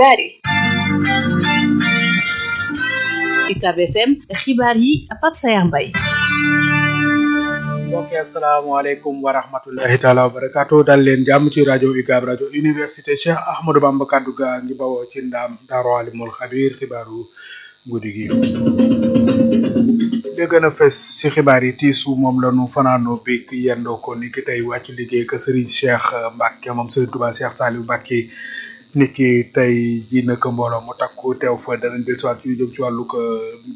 xibaar yi UCAB FM xibaar yi Pape Sayar Mbaye mbokk asalaamaaleykum wa rahmatullahi taala wa barakaatu dal leen jàmm ci rajo UCAB rajo université Cheikh Ahmadou Bamba kaddu gaa ngi bawoo ci ndaam Daaru Alimul Xabiir xibaaru guddi gi li gën a fes ci xibaar yi tiisu moom la ñu fanaanoo big yendoo ko ni ki tey wàccu liggéey ka Serigne Cheikh Mbacke moom Serigne Touba Cheikh Saliou Mbacke niki tey ji naka mbooloo mu takku teew fa danañ del siwaat ci lu jëm ci wàllu ko